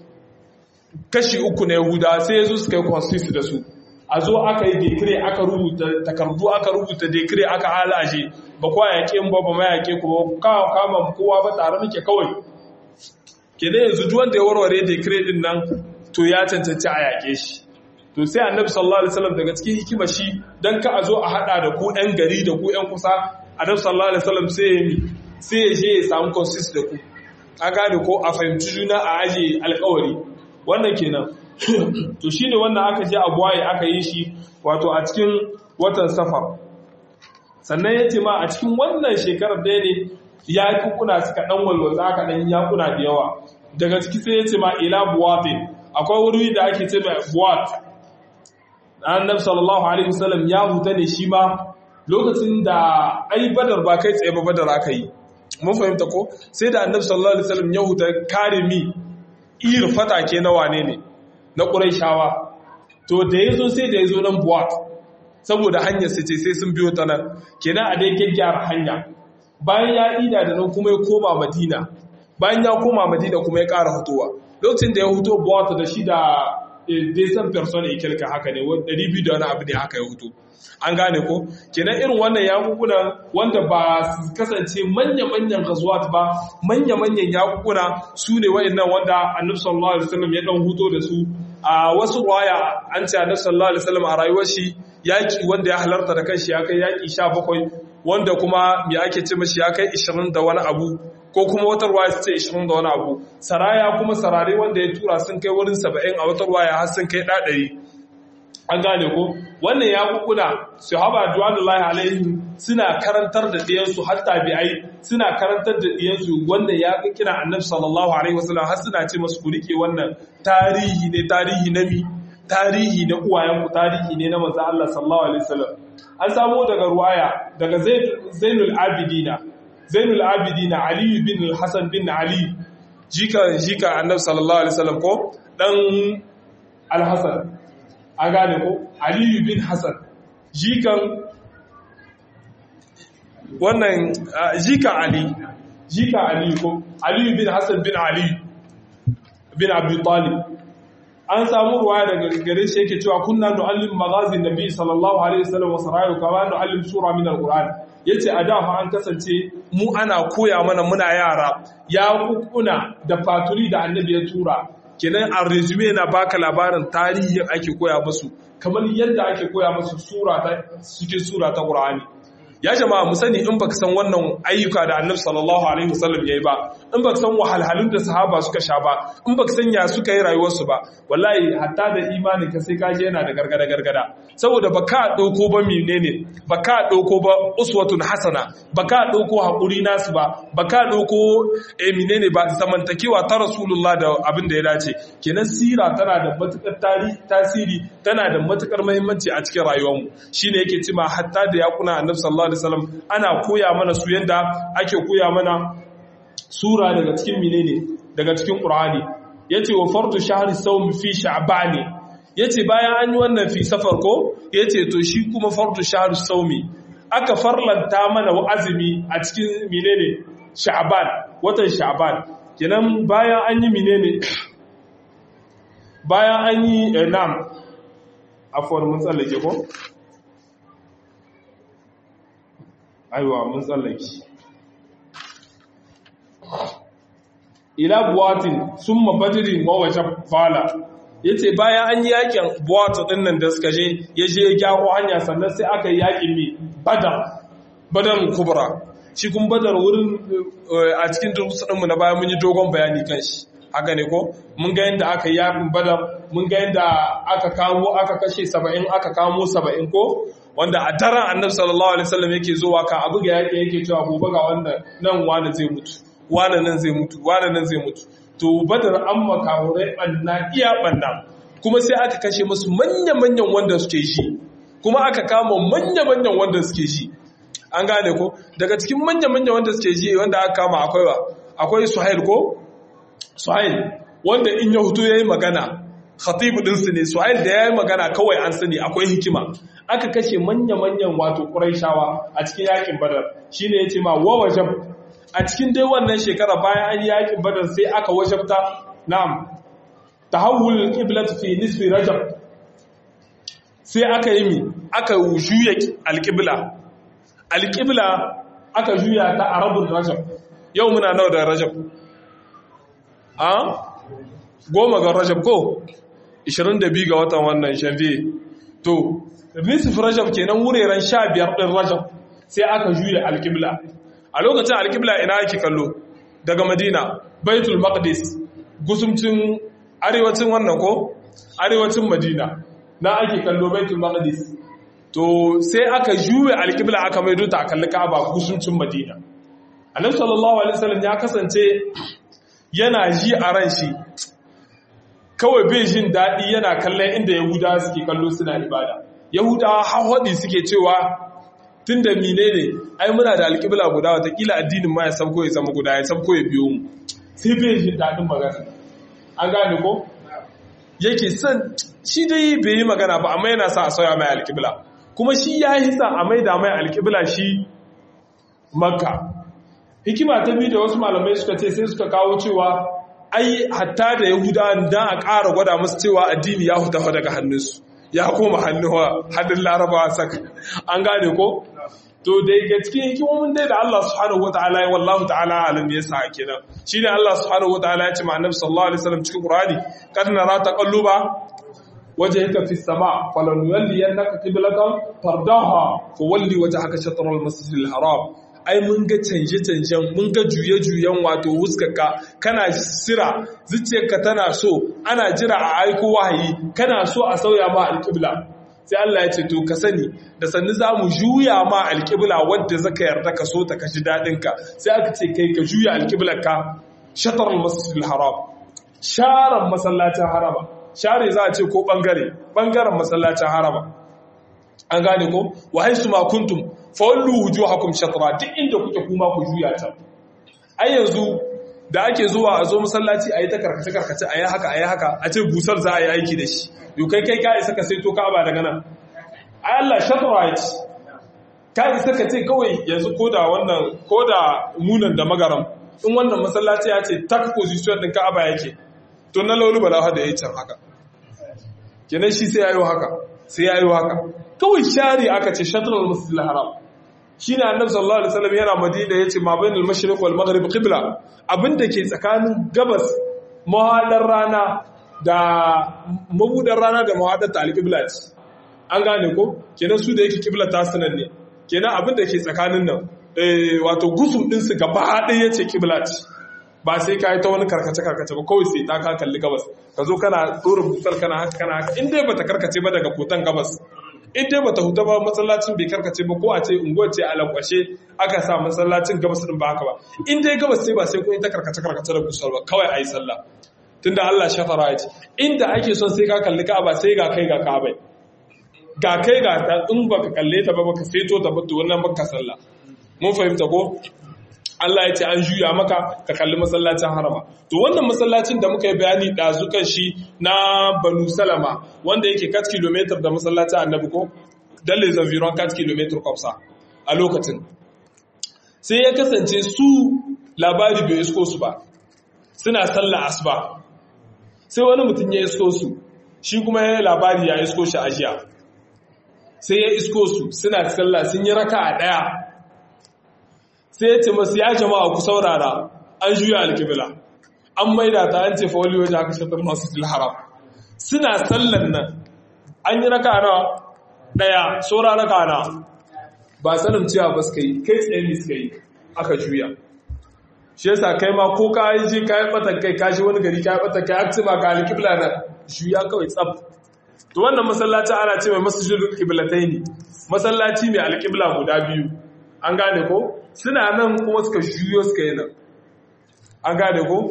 kashi uku na yahudawa sai ya zo suka yi consist da su a zo aka yi decree aka rubuta takardu aka rubuta decree aka halaje ba kwa yaƙe ba ba ma yaƙe ku ba kama kowa ba tare muke kawai kenan yanzu duk wanda ya warware decree din nan to ya cancanci a yaƙe shi to sai annabi sallallahu alaihi wasallam daga cikin hikima shi dan ka a zo a hada da ku ɗan gari da ku ɗan kusa annabi sallallahu alaihi wasallam sai ya mi sai ya je ya samu consist da ku a gane ko a fahimci juna a aje alƙawari wannan kenan to shine wannan aka je abuwaye aka yi shi wato a cikin watan safar sannan ya ce ma a cikin wannan shekarar da ne ya kuna suka ɗan walwatsa aka ɗan yakuna da yawa daga ciki sai ya ce ma ila buwatin akwai wuri da ake ce mai buwat annabi sallallahu alaihi wasallam ya huta ne shi ma lokacin da ai badar ba kai tsaye ba badar aka yi mun fahimta ko sai da annabi sallallahu alaihi wasallam ya huta kare mi ir fatake na wane ne na quraishawa to da yazo sai da yazo nan buwat saboda hanyar su ce sai sun biyo ta nan kenan a dai gyaggyara hanya bayan ya ida da nan kuma ya koma madina bayan ya koma madina kuma ya ƙara hutowa lokacin da ya huto buwata da shi da desan person ikilka haka ne 200 da wani abu ne haka ya huto an gane ko kenan irin wannan yakukuna wanda ba su kasance manya-manyan gazuwat ba manya-manyan yakukuna su ne wa'annan wanda annabi sallallahu alaihi wasallam ya dan huto da su a wasu waya an ce annabi sallallahu alaihi wasallam a rayuwar shi yaki wanda ya halarta da kanshi ya kai yaki 17 wanda kuma me ake ce mashi ya kai 20 da wani abu ko kuma wata ruwaya su ce 20 da wani abu saraya kuma sarare wanda ya tura sun kai wurin 70 a wata ruwaya har sun kai 100 an gane ko wannan ya kukuna su haba duwanullahi alaihi suna karantar da ɗiyansu har tabi'ai suna karantar da ɗiyansu wanda ya kira annabi sallallahu alaihi wasallam har suna ce masu ku rike wannan tarihi ne tarihi na mi tarihi na uwayenku tarihi ne na manzo Allah sallallahu alaihi wasallam an samu daga ruwaya daga Zainul Abidina Zainul Abidina Ali bin Hassan bin Ali jika jika annabi sallallahu alaihi wasallam ko dan Al-Hasan an gane ko aliyu bin hassan jikan wannan jikan ali jikan ali ko aliyu bin hassan bin ali bin abu talib an samu ruwaya daga gare shi yake cewa kunna nu'allim maghazin nabi sallallahu alaihi wasallam wa sarayu kama nu'allim sura min alquran yace a da fa an kasance mu ana koya mana muna yara ya kukuna da faturi da annabi ya tura kenan a resume na baka labarin tarihin ake koya musu kamar yadda ake koya musu sura ta cikin sura ta Qur'ani ya jama'a mu sani in baka san wannan ayyuka da Annabi sallallahu alaihi wasallam yayi ba in baka san wahalhalun da sahaba suka sha ba in baka san ya suka yi rayuwar su ba wallahi hatta da imani ka sai kaje yana da gargada gargada saboda baka dauko ba menene baka dauko ba uswatun hasana baka dauko hakuri nasu ba baka dauko eh menene ba zamantakewa ta rasulullah da abin da ya dace kenan sira tana da matukar tasiri tana da matukar muhimmanci a cikin rayuwarmu shine yake cewa hatta da yakuna Annabi sallallahu alaihi wasallam ana koya mana su yanda ake koya mana sura daga cikin menene daga cikin Qur'ani yace wa fardu shahri sawm fi sha'ban yace bayan an yi wannan fi safar ko yace to shi kuma fardu shahri sawmi aka farlanta mana azumi a cikin menene sha'ban watan sha'ban kenan bayan an yi menene bayan an yi nam afwan mun tsallake ko aiwa mun tsallake ila buwatin summa badrin wa waje fala yace bayan an yi yakin buwatu din nan da suka je ya je ya gyaro hanya sannan sai aka yi yakin mi badar badar kubra shi kun badar wurin a cikin durkusa mu na baya mun yi dogon bayani kan shi haka ne ko mun ga yadda aka yi yakin badar mun ga yadda aka kamo aka kashe 70 aka kamo 70 ko wanda a daren annabi sallallahu alaihi wasallam yake zuwa ka abu ga yake yake cewa gobe ga wanda nan wani zai mutu wani nan zai mutu wani nan zai mutu to badar an makahurai banna iya banna kuma sai aka kashe musu manya-manyan wanda suke shi kuma aka kama manya-manyan wanda suke shi an gane ko daga cikin manya-manyan wanda suke shi wanda aka kama akwai wa akwai suhail ko suhail wanda in ya hutu yayi magana khatibu ɗinsu ne suhail da yayi magana kawai an sani akwai hikima aka kashe manya-manyan wato ƙuraishawa a cikin yakin badar shi ne ya ce ma wa wajab a cikin dai wannan shekara bayan an yi yakin badar sai aka wajabta na'am tahawul qiblat fi nisfi rajab sai aka yi mi aka juya alqibla alqibla aka juya ta arabul rajab yau muna nawa da rajab a goma ga rajab ko 22 ga watan wannan janvier to nisif rajab kenan wuraren sha biyar ɗin rajab sai aka juya alƙibla a lokacin alƙibla ina ake kallo daga madina baitul maqdis gusumcin arewacin wannan ko arewacin madina na ake kallo baitul maqdis to sai aka juya alƙibla aka maido ta kalli ka'aba gusumcin madina annabi sallallahu alaihi wasallam ya kasance yana ji a ran shi kawai bai jin daɗi yana kallon inda yahudawa suke kallo suna ibada yahudawa hawaɗi suke cewa tun da mine ne ai muna da alƙibla guda watakila addinin ma ya sabko ya zama guda ya sabko ya biyo mu sai bai jin daɗin magana an gane ko yake son shi dai bai yi magana ba amma yana sa a sauya mai alƙibla kuma shi ya hisa a maida mai alƙibla shi makka hikima ta biyu da wasu malamai suka ce sai suka kawo cewa ai hatta da yahuda dan a ƙara gwada musu cewa addini ya huta daga hannunsu ya koma hannuwa hannun larabawa saka an gane ko to dai ga cikin hikimomin dai da Allah subhanahu wataala ya wallahu ta'ala alim ya sa kenan shine Allah subhanahu wataala ya ce ma annabi sallallahu alaihi wasallam cikin Qur'ani kad nara taqalluba wajhaka fi sama falan yalliyannaka qiblatan fardaha fawalli wajhaka shatr al-masjid al-haram ai mun ga canje-canjen mun ga juye-juyen wato huskarka kana sira zuciyarka tana so ana jira a aiko wahayi kana so a sauya ma alƙibla sai Allah ya ce to ka sani da sannu za mu juya ma alƙibla wadda zaka yarda ka so ta kashi daɗinka sai aka ce kai ka juya alƙiblarka shatar masjidil haram sharan masallacin harama share za a ce ko bangare bangaren masallacin harama an gane ko wa haisu ma kuntum fawallu wujuhakum shatra duk inda kuke kuma ku juya ta ai yanzu da ake zuwa a zo masallaci ayi ta karkace karkace ayi haka ayi haka a ce busar za a yi aiki da shi yo kai kai ka isa ka sai to ka'aba daga nan ai Allah shatra ya ce ka isa ka ce kawai yanzu koda wannan koda munan da magaram in wannan masallaci ya ce tak position din ka'aba yake to na laulu bala hada yayi can haka kenan shi sai yayo haka sai yayo haka kawai share aka ce shatrul masjidil haram shine annabi sallallahu alaihi wasallam yana madina yace ma bainal mashriq wal maghrib qibla abinda ke tsakanin gabas mahadar rana da mabudar rana da mahadar ta alqibla an gane ko kenan su da yake qibla ta sanan ne kenan abinda ke tsakanin nan eh wato gusum din su gaba ɗaya yace qibla ba sai ka yi ta wani karkace-karkace ba kawai sai ta ka kalli gabas ka zo kana tsoron busar kana haka kana haka in dai bata karkace ba daga kotan gabas in dai bata huta ba masallacin bai karkace ba ko a ce unguwar ce a lankwashe aka sa masallacin gabas din ba haka ba in dai gabas sai ba sai kun yi ta karkace-karkace da busar ba kawai a yi sallah tunda Allah shafara ya ce inda ake son sai ka kalli ka'aba sai ga kai ga ka'abai ga kai ga ta in baka kalle ta ba baka feto ta ba to wannan baka sallah mun fahimta ko Allah ya ce an juya maka ka kalli masallacin harama to wannan masallacin da muka yi bayani ɗazukan shi na banu salama wanda yake kat kilometer da masallacin annabi ko dalle zaviron kat kilometer kwafsa a lokacin sai ya kasance su labari bai isko su ba suna sallah asuba sai wani mutum ya isko su shi kuma ya labari ya isko shi a jiya sai ya isko su suna sallah sun yi raka a ɗaya sai ya ce masu ya jama'a ku saurara an juya alkibila an maida ta an ce fa wali waje aka shatar masu haram suna sallan nan an yi raka na daya saura raka na ba sanin cewa ba suka yi kai tsaye ne suka yi aka juya shi yasa kai ma ko ka yi ji ka yi batan kai ka shi wani gari ka yi batan kai aka ma ga alkibila na juya kawai tsab to wannan masallaci ana ce mai masjidul qiblataini masallaci mai alkibla guda biyu an gane ko suna nan kuma suka juyo suka yi nan an gane ko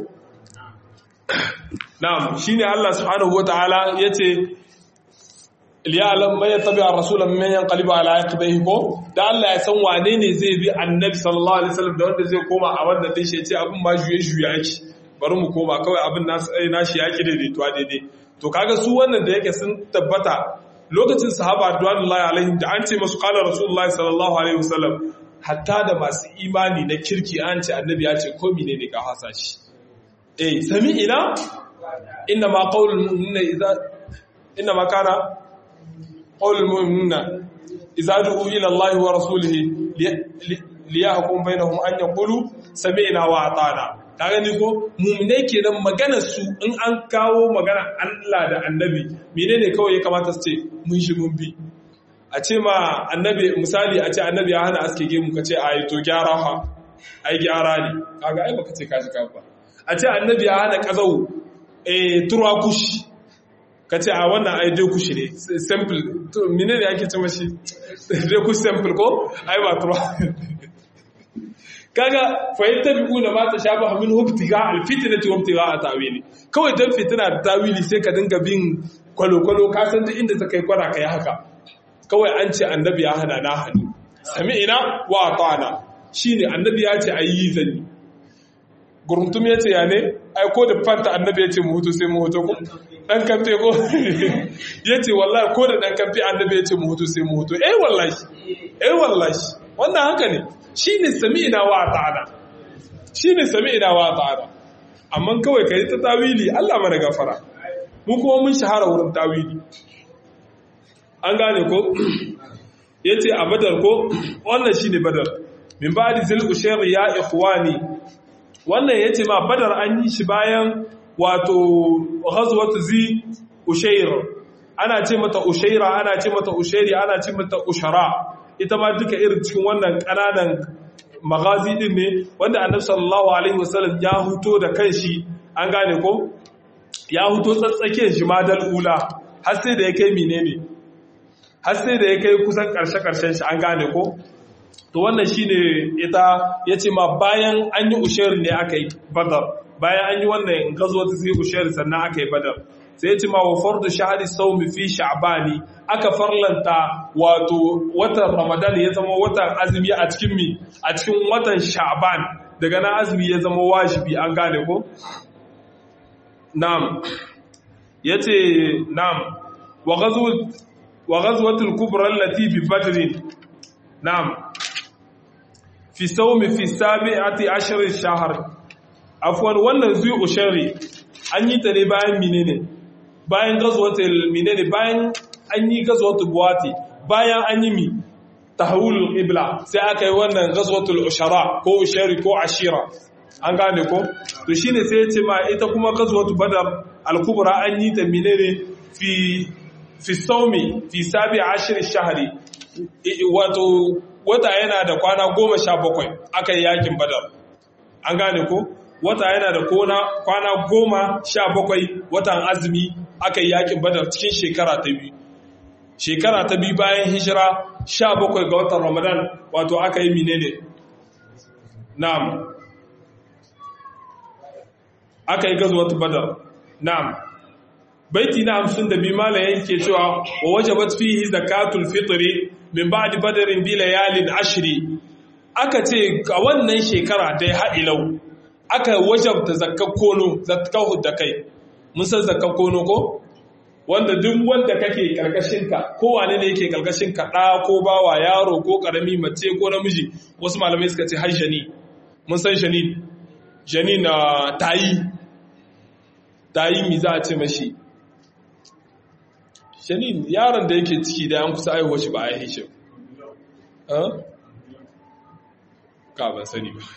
na'am shine Allah subhanahu wataala yace liyalam man yattabi ar-rasula mimman yanqalibu ala aqibihi ko da Allah ya san wane ne zai bi annabi sallallahu alaihi wasallam da wanda zai koma a wanda din shi yace abin ma juye juye yake bari mu koma kawai abin nasu nashi yaki daidaituwa daidai to kaga su wannan da yake sun tabbata lokacin sahaba radiyallahu alaihim da an ce masu qala rasulullahi sallallahu alaihi wasallam hatta da masu imani na kirki an ce annabi ya ce komi ne ne ka hasa shi eh sami ina inna ma qaulul mu'minina idza inna ma kana qaulul mu'minina idza du'u ila Allah wa rasulihi liyahkum bainahum an yaqulu sami'na wa ata'na kaga ni ko mu'minai kenan maganar su in an kawo magana Allah da annabi menene kawai ya kamata su ce mun shi mun bi a ce ma annabi misali a ce annabi ya hana aske gemu ka ce a yi to gyara ha ai gyara ne kaga ai baka ce ka ji ba a ce annabi ya hana kazau eh turwa kushi ka ce a wannan ai dai kushi ne simple to mine ne ake ce mashi dai kushi simple ko ai ba turwa kaga fahimta bi una ma ta shafa min hubtiga alfitnati hubtiga a tawili kawai dan fitina da tawili sai ka dinga bin kwalo-kwalo ka san duk inda ta kai kwara kai haka kawai an ce annabi ya hana na hannu sami ina wa ta'ana shi ne annabi ya ce a yi zanyi guruntum ya ce ya ne ai ko da fanta annabi ya ce mu hutu sai mu hutu ko dan kamfe ko ya ce wallahi ko da dan kamfe annabi ya ce mu hutu sai mu hutu eh wallahi eh wallahi wannan haka ne shine sami'ina wa ta'ala shine sami'ina wa ta'ala amma kawai kai ta tawili Allah mana gafara mu kuma mun shahara wurin tawili an gane ko yace a badar ko wannan shine badar min ba'di zil ushayr ya ikhwani wannan yace ma badar an yi shi bayan wato ghazwatu zi ushayr ana ce mata ushayra ana ce mata ushayri ana ce mata ushara ita ma duka irin cikin wannan kananan magazi din ne wanda annabi sallallahu alaihi wasallam ya huto da kanshi an gane ko ya huto tsatsake shi ma dal ula har sai da ya kai menene har sai da ya kai kusan karshe karshen shi an gane ko to wannan shine ita yace ma bayan an yi ushair ne aka yi badar bayan an yi wannan gazo ta sai ushair sannan aka yi badar sai yace ma wa fardu shahri sawmi fi sha'bani aka farlanta wato watan ramadan ya zama watan azumi a cikin mi a cikin watan sha'ban daga nan azumi ya zama wajibi an gane ko na'am yace na'am wa ghazwat wa ghazwatul kubra allati bi badr na'am fi sawmi fi sabi'ati ashr ash-shahr afwan wannan zui ushari an yi ta ne bayan menene bayan ghazwatul menene bayan an yi ghazwatul buwati bayan an yi mi tahawulul qibla sai aka yi wannan ghazwatul ushara ko ushari ko ashira an gane ko to shine sai ya ce ma ita kuma ghazwatul badar al-kubra an yi ta menene fi fi saumi fi sabi ashirin shahari wato wata yana da kwana goma sha bakwai aka yi yakin badar an gane ko wata yana da kwana goma sha bakwai watan azumi aka yi yakin badar cikin shekara ta biyu shekara ta biyu bayan hijira sha bakwai ga watan ramadan wato aka yi menene na'am aka yi gazuwatu badar na'am baiti na hamsin da bi mala yake cewa wa wajabat fihi zakatul fitri min ba'di badarin bi layalin ashri aka ce a wannan shekara dai ha'ilau aka wajabta zakkar kono zakkar da kai mun san zakkar kono ko wanda duk wanda kake karkashin ka ko wane ne yake karkashin ka da ko bawa yaro ko karami mace ko namiji wasu malamai suka ce har jani mun san jani jani na tayi tayi mi za a ce mashi shanin yaron da yake ciki da an kusa aihuwa shi ba a yi shi ka ban sani ba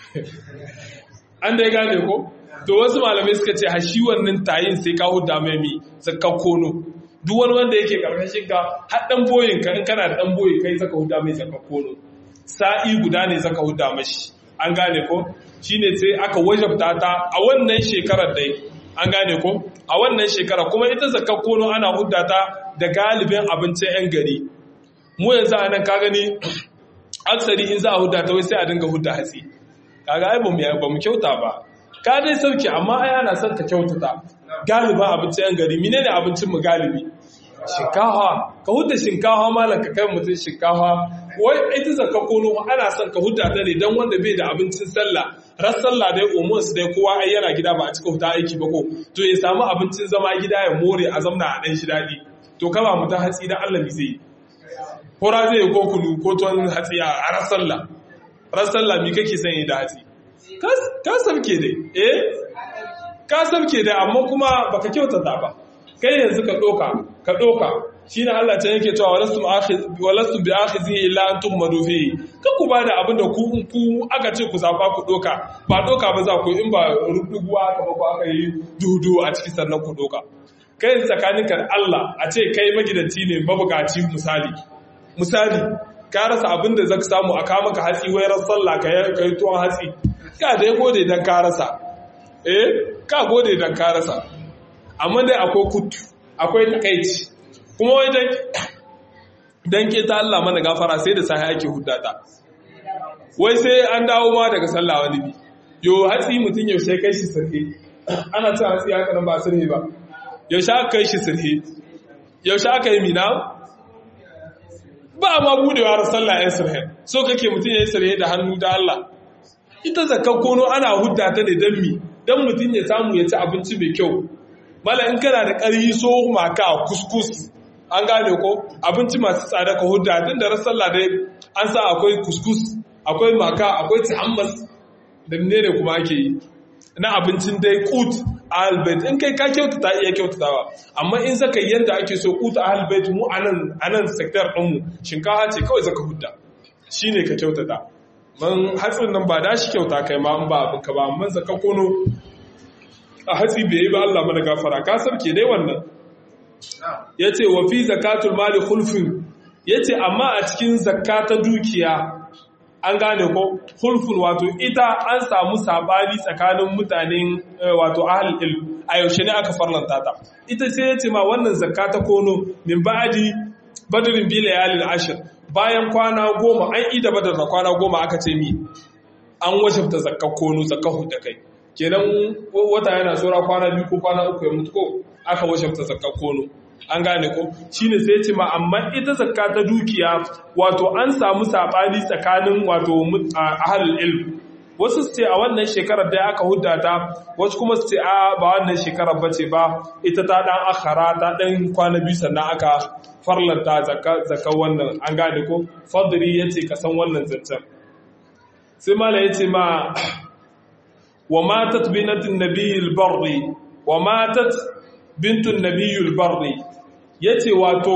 an da ya gane ko to wasu malamai suka ce hashi wannan tayin sai ka huda mai mi zakkan kono duk wani wanda yake karkashin ka har dan boyin ka in kana da dan boye kai zaka huda mai zakkan kono sa'i guda ne zaka huda mashi an gane ko shine sai aka wajabta ta a wannan shekarar dai an gane ko a wannan shekara kuma ita zakar kono ana huddata da galibin abincin 'yan gari mu yanzu a nan ka gani aksari in za a huddata wai sai a dinga hudda hatsi kaga ai ba mu kyauta ba ka dai sauki amma ai ana son ka kyautata galibin abincin 'yan gari mine ne abincin mu galibi shinkawa ka hudda shinkawa malam ka kai mutum shinkawa wai ita zakar kono ana son ka hudda ta ne don wanda bai da abincin sallah ran sallah dai umar su dai kowa ai yana gida ba a cika fita aiki ba ko to ya samu abincin zama gida ya more a zamna a dan shi daɗi to kaba mu ta hatsi dan Allah mi zai hora zai ko kunu ko tuwon hatsi a ran sallah ran sallah mi kake son yi da hatsi ka sabke dai eh ka sabke dai amma kuma baka kyautata ba kai yanzu ka doka ka doka shi ne Allah can yake cewa walastu bi akhizi illa antum madufi kan ku bada abin da ku ku aka ce ku zafa ku doka ba doka ba za ku in ba rubuguwa aka ba ku aka yi dudu a cikin sannan ku doka kai tsakaninka da Allah a ce kai magidanci ne mabukaci misali misali ka rasa abin da zaka samu a kama ka hatsi wai ran sallah ka yi tuwon hatsi ka dai gode dan ka rasa eh ka gode dan ka rasa amma dai akwai kutu akwai takaici kuma wai dan ke ta Allah mana gafara sai da sahi ake huddata wai sai an dawo ma daga sallah wani bi yo hatsi mutum yaushe kai shi sirhe ana cin hatsi haka nan ba sirhe ba yaushe aka kai shi sirhe yaushe aka yi mina ba ma budewa da sallah ya sirhe so kake mutum ya yi sirhe da hannu da Allah ita zakar kono ana hudda ta ne don mi don mutum ya samu ya ci abinci mai kyau mala in kana da ƙaryi so maka kuskus an gane ko abinci masu tsada ka hudda tun da sallah dai an sa akwai kuskus akwai maka akwai tihammas da ne ne kuma ake yi na abincin dai kut a halbait in kai ka kyautata iya kyautatawa amma in zaka yi yadda ake so kut a halbait mu a nan sektar ɗinmu shinkafa ce kawai zaka hudda shi ne ka kyautata man hatsin nan ba da shi kyauta kai ma in ba abinka ba amma zaka kono a hatsi bai yi ba Allah mana gafara ka sarke dai wannan ya ce wa fi zakatul mali hulfin ya ce amma a cikin zakata dukiya an gane ko hulfun wato ita an samu sabani tsakanin mutanen wato ahlul ilm a yaushe ne aka farlanta ta ita sai ya ce ma wannan zakata kono min ba'adi badrin bi layalil ashir bayan kwana goma an ida badar da kwana goma aka ce mi an wajabta zakka kono zakkahu da kai kenan wata yana tsora kwana biyu ko kwana uku ya mutu ko aka wajabta zakka kono an gane ko shine sai ce ma amma ita zakka ta dukiya wato an samu sabani tsakanin wato ahlul ilm wasu su ce a wannan shekarar da aka hudda ta wasu kuma su ce a ba wannan shekarar bace ba ita ta dan akhara ta dan kwana biyu sannan aka farlanta zakka zakka wannan an gane ko fadri yace ka san wannan zancen sai mala yace ma wa matat binatin nabiyil barri wa matat bintun nabiyul barri yace wato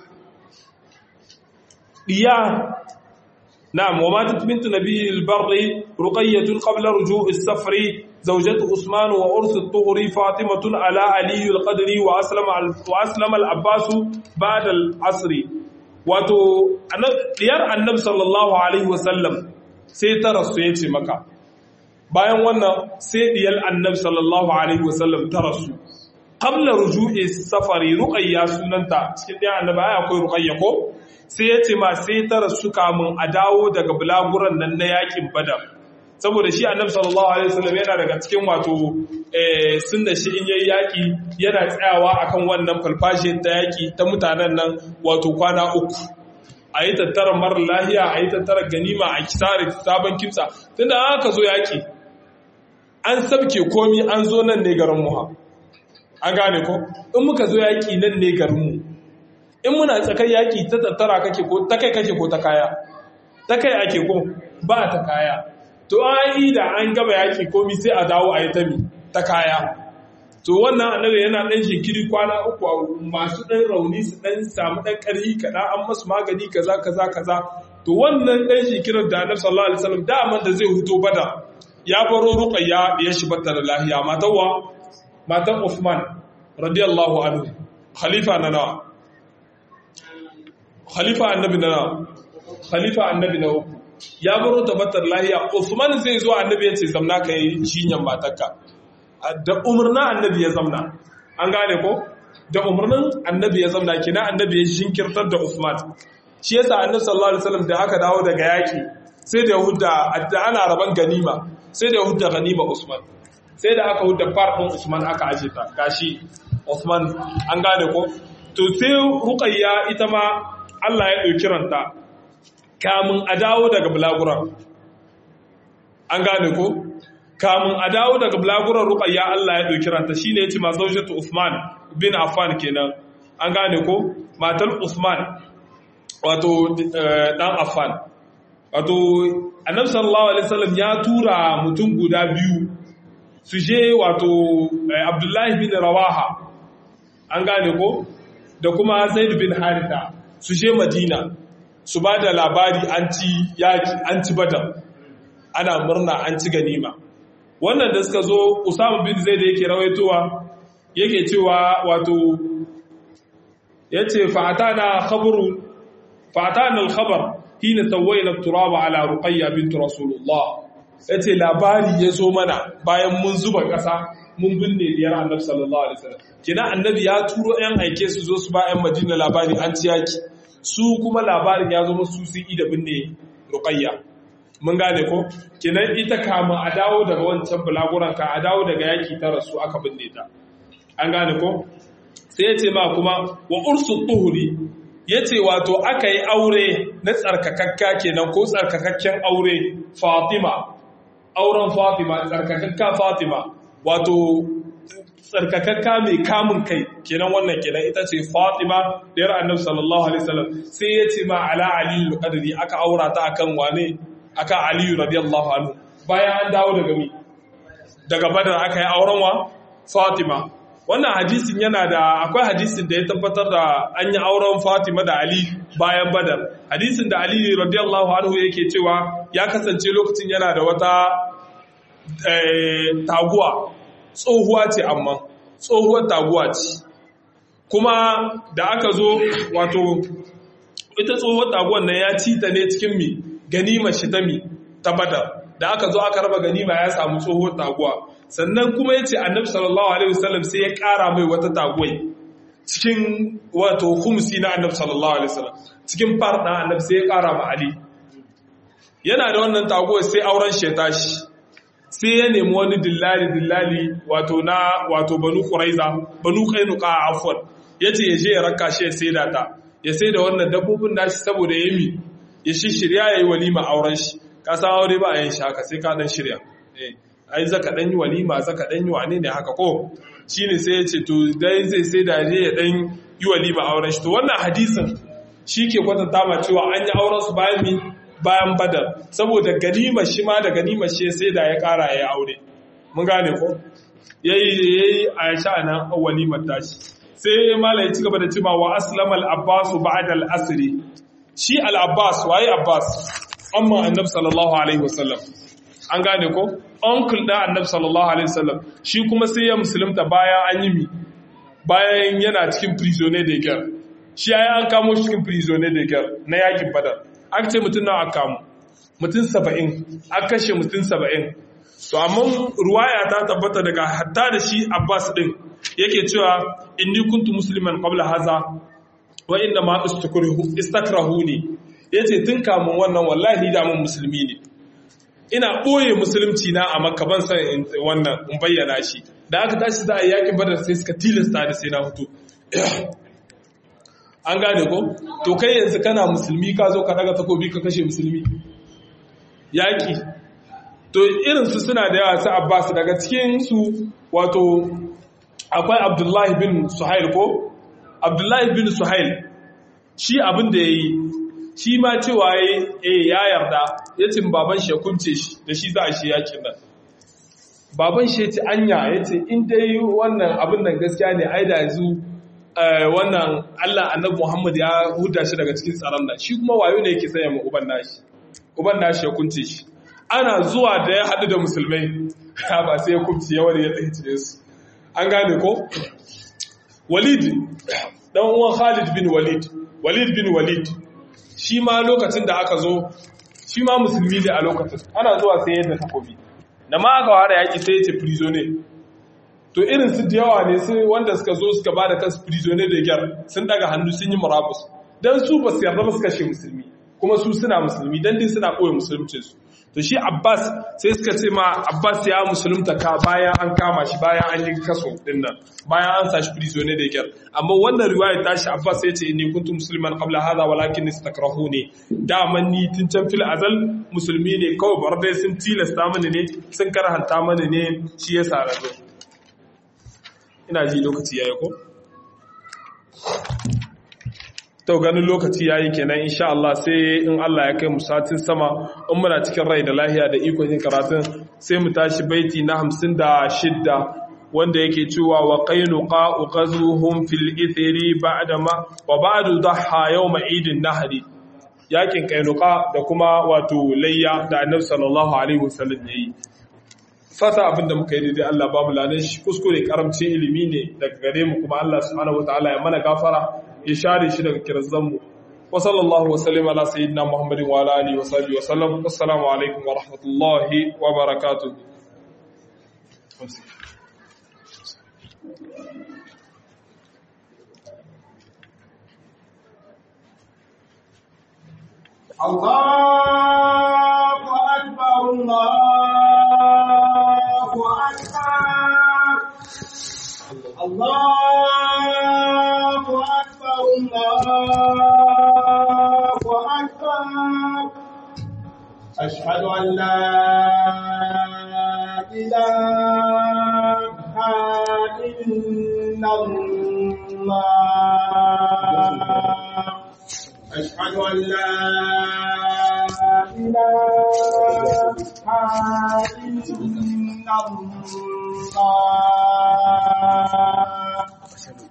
diya na'am wa matat bintu nabiyil barri ruqayyah qabla ruju' as-safri zawjatu usman wa urs at-tuhri fatimah ala ali al-qadri wa aslama wa aslama al-abbas ba'da al-asr wato diyar annab sallallahu alaihi wasallam sai ta rasu yace maka bayan wannan sai diyar annab sallallahu alaihi wasallam ta rasu qabla ruju'i safari ruqayya sunanta cikin ɗaya annaba ai akwai ruqayya ko sai ya ce ma sai ta rasu kamun a dawo daga bulaguran nan na yakin badar saboda shi annabi sallallahu alaihi wasallam yana daga cikin wato eh sunna shi in yayi yaki yana tsayawa akan wannan falfashin ta yaki ta mutanen nan wato kwana uku a yi tattara marar lahiya a yi tattara ganima a kisare sabon kimsa tunda aka zo yaki an sabke komi an zo nan ne garin muha an gane ko in muka zo yaƙi nan ne garinmu in muna tsakar yaƙi ta tattara kake ko ta kai kake ko ta kaya ta kai ake ko ba ta kaya to an yi da an gaba yaƙi komi sai a dawo a yi ta mi ta kaya to wannan annabi yana ɗan shekiri kwana uku masu ɗan rauni su ɗan samu ɗan ƙarfi kaɗan an masu magani kaza kaza kaza to wannan ɗan shekirar da annabi sallallahu alaihi wasallam daman da zai huto bada ya baro ruqayya ya shi batta da lahiya matawa matan Uthman radiyallahu anhu khalifa na nawa khalifa annabi na nawa khalifa annabi na uku ya baro tabbatar lahiya Uthman zai zo annabi ya ce zamna ka yi jinyan matarka da umarnin annabi ya zamna an gane ko da umarnin annabi ya zamna kina annabi ya shinkirtar da Uthman shi yasa annabi sallallahu alaihi wasallam da aka dawo daga yaki sai da yahuda ana raban ganima sai da yahuda ganima Usman sai da aka huda farkon Usman aka aje ta gashi Usman an gane ko to sai Ruqayya ita ma Allah ya dauki ranta kamun a dawo daga bulaguran an gane ko kamun a dawo daga bulaguran Ruqayya Allah ya dauki ranta shine yace ma zaujatu Usman bin Affan kenan an gane ko matar Usman wato dan Affan wato Annabi sallallahu alaihi wasallam ya tura mutum guda biyu su je wato abdullahi bin rawaha an gane ko da kuma zaid bin harita su je madina su ba da labari an ci yaki an ci badar ana murna an ci ganima wannan da suka zo usama bin zaid yake rawaitowa yake cewa wato yace fa'atana khabaru fa'atana al-khabar hina tawayna turaba ala ruqayya bint rasulullah ya ce labari ya zo mana bayan mun zuba ƙasa mun binne diyar annabi sallallahu alaihi wasallam kina annabi ya turo yan aike su zo su ba yan madina labari an ci yaki su kuma labarin ya zo musu sun yi da binne ruqayya mun gane ko kinan ita kama a dawo daga wancan bulaguran ka a dawo daga yaki ta rasu aka binne ta an gane ko sai ya ce ma kuma wa ursu tuhuri ya ce wato aka yi aure na tsarkakakka kenan ko tsarkakakken aure fatima auren Fatima tsarkakakka Fatima wato tsarkakakka mai kamun kai kenan wannan kenan ita ce Fatima da yar Annabi sallallahu alaihi wasallam sai ya ce ma ala Ali al-Qadri aka aura ta akan wane akan Ali radiyallahu anhu bayan an dawo daga mi daga Badar aka yi auren wa Fatima wannan hadisin yana da akwai hadisin da ya tabbatar da an yi auren Fatima da Ali bayan Badar hadisin da Ali radiyallahu anhu yake cewa ya kasance lokacin yana da wata taguwa tsohuwa ce amma tsohuwar taguwa ce kuma da aka zo wato ita tsohuwar taguwar nan ya ci ta ne cikin mi ganima shi ta mi ta Badar da aka zo aka raba ganima ya samu tsohuwar taguwa sannan kuma ya ce annabi sallallahu alaihi wasallam sai ya kara mai wata taguwai cikin wato humsi na annabi sallallahu alaihi wasallam cikin farɗan annabi sai ya kara ma ali yana da wannan taguwai sai auren shi ya tashi sai ya nemi wani dillali dillali wato na wato banu quraiza banu qainuqa afwan yace ya je ya raka shi ya saida ta ya saida wannan dabbobin nashi saboda yami ya shishirya yayi walima auren shi ka san aure ba a yin shi haka sai ka dan shirya eh ai zaka dan yi walima zaka dan yi wane ne haka ko shine sai ya ce to dai zai sai da je ya dan yi walima auren shi to wannan hadisin shi ke kwatanta ma cewa an yi auren su bayan mi bayan badar saboda ganima shi ma da ganima shi sai da ya kara ya aure mun gane ko yayi yayi Aisha nan walimar tashi sai malai ya ci gaba da cewa wa aslama al-abbas ba'da al-asri shi al-abbas waye abbas amma annabi sallallahu alaihi wasallam an gane ko uncle da annabi sallallahu alaihi wasallam shi kuma sai ya musulunta bayan an yi mi bayan yana cikin prisoner de guerre shi yayi an kamo shi cikin prisoner de guerre na yakin badar aka ce mutum nawa aka kamo mutum 70 aka kashe mutum 70 to amma ruwaya ta tabbata daga hatta da shi Abbas din yake cewa inni kuntu musliman qabla haza wa inna ma istakrahuni yace tun kamun wannan wallahi da mun musulmi ne ina ɓoye musulunci na a makka ban san wannan in bayyana shi da aka tashi za a yakin badar sai suka tilasta da sai na hutu an gane ko to kai yanzu kana musulmi ka zo ka daga takobi ka kashe musulmi yaki to irin su suna da yawa su abbas daga cikin su wato akwai abdullahi bin suhail ko abdullahi bin suhail shi abin da ya yi shi ma cewa ya yarda ya cin baban shi ya kunce shi da shi za a shi yakin nan baban shi ya ci anya ya ce in dai wannan abin nan gaskiya ne ai da yanzu wannan Allah annabi Muhammad ya huda shi daga cikin tsaron nan shi kuma wayo ne yake sanya mu uban nashi uban nashi ya kunce shi ana zuwa da ya haɗu da musulmai ba sai ya kunce ya wani ya tsaye su an gane ko Walid dan uwan Khalid bin Walid Walid bin Walid shi ma lokacin da aka zo shi ma musulmi ne a lokacin ana zuwa sai yadda takobi da ma aka ware yaki sai ya ce prisoner to irin su da yawa ne sai wanda suka zo suka ba da kansu prisoner da gyar sun daga hannu sun yi murabus don su ba su yarda ba su kashe musulmi kuma su suna musulmi don din suna ɓoye musuluncinsu to shi abbas sai suka ce ma abbas ya musulunta ka bayan an kama shi bayan an yi kaso din nan bayan an sashi prisoner da kyar amma wannan riwaya ta shi abbas ya ce inni kuntu musliman qabla hadha walakin istakrahuni daman ni tun can fil azal musulmi ne kawai bar dai sun tilasta mani ne sun karhanta mani ne shi yasa razo ina ji lokaci yayi ko to ganin lokaci yayi kenan insha Allah sai in Allah ya kai mu satin sama in muna cikin rai da lahiya da iko yin karatun sai mu tashi baiti na 56 wanda yake cewa wa qainuqa uqazuhum fil ithri ba'da ma wa ba'du dhaha yawm idin nahri yakin qainuqa da kuma wato layya da annabi sallallahu alaihi wasallam yayi fata abinda muka yi daidai Allah ba mu ladan shi kuskure karamcin ilimi ne daga gare mu kuma Allah subhanahu wataala ya mana gafara ya share shi daga kirzanmu wa sallallahu wa sallim ala sayyidina muhammadin wa ala alihi wa sahbihi wa sallam assalamu alaikum wa rahmatullahi wa barakatuh الله أكبر الله أكبر الله أكبر الله أكبر أشهد أن لا إله إلا الله أشهد أن لا إله إلا الله